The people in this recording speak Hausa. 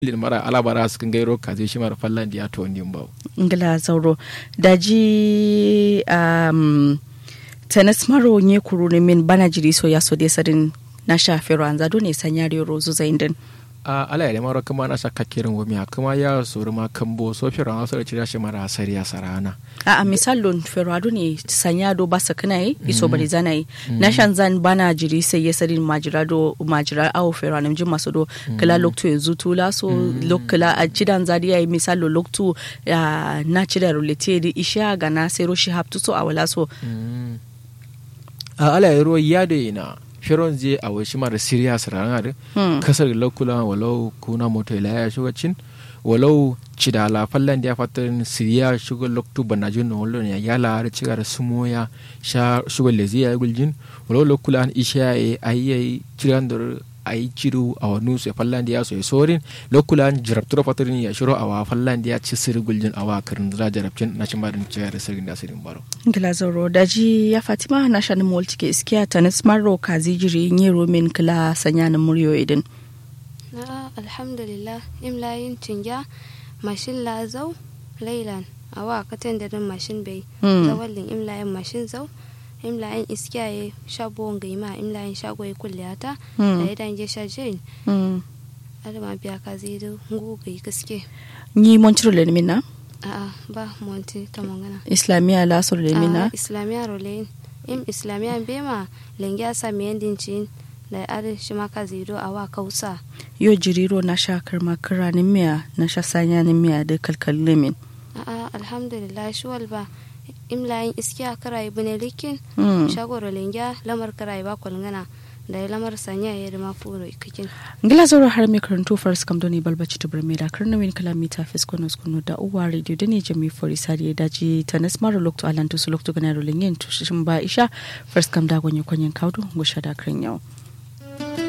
lin mara alabara su kan gairo kaze shi mara fallan diya to ndin bawo ngila zauro daji um, tanas maro nye kuru ne min bana jiri so ya so de sadin na shafero an zado ne sanyari rozu zaindin a ala ya mara kuma na shakka kirin gumi kuma ya suru ma kambo so fi ran so da shi mara asari ya sarana a a misalon ferrado ne sanyado ba sa kana yi iso bari zana yi na shan zan bana jiri sai ya sadin majirado majirar awo ferrado jin masu do kala lokto ya zutu la so lokala a cidan zadi ya yi misalo lokto na cida rulete da isha ga na sai roshi haptu so a wala so a ala ya ruwa ya da yana firon zai a wasu mara siriya sarana da kasar lokula walau kuna moto ila ya shugacin walau cidala fallan da ya fatan siriya shugo loktu banajin no wolo ya yala har ciga da sumoya sha shugo lezi ya guljin walau lokula an isha ya ayi cigan da ayi ciru a wanu su fallan da ya so ya sorin lokula an jarabtura fatarin ya shiro a wa fallan da ya ci siri guljin a wa karin da jarabcin na cin barin ciga da sirin da sirin baro ngila zauro daji ya fatima na shanin molti ke iskiya tanis marro kazi jiri nye romin kila sanya na muryo idin na alhamdulillah imlayin cinja mashin lazau lailan awa katan da din mashin bai zawallin imlayin mashin zau imlayin iskiyaye shabuwan gaima imlayin shagoyi kulliyata da ya dange shajirin adama biya ka zai da ngugai gaske ni montiro le mina a'a ba monti ta mangana islamiya lasur le mina islamiya rolein im islamiya bema lengiya sa miyandin cin da arin shi maka zido a wa kausa yo jiriro na sha karma kiranin miya na sha sanyanin miya da kalkalin min a'a alhamdulillah shi walba imlayin iskiya karai bune likin shagoro lengya lamar karai ba kwalngana da ya lamar sanya ya rima furo ikakin ngila zoro har mai karanto fars kam doni balbaci to bar da karna win kalamita fes kono kono da uwa radio da ne jami fori sari da ji tanas maro lokto alantu su lokto ganaro lengyen to shin ba isha fars kam da gonye konyen kaudo go shada kran yau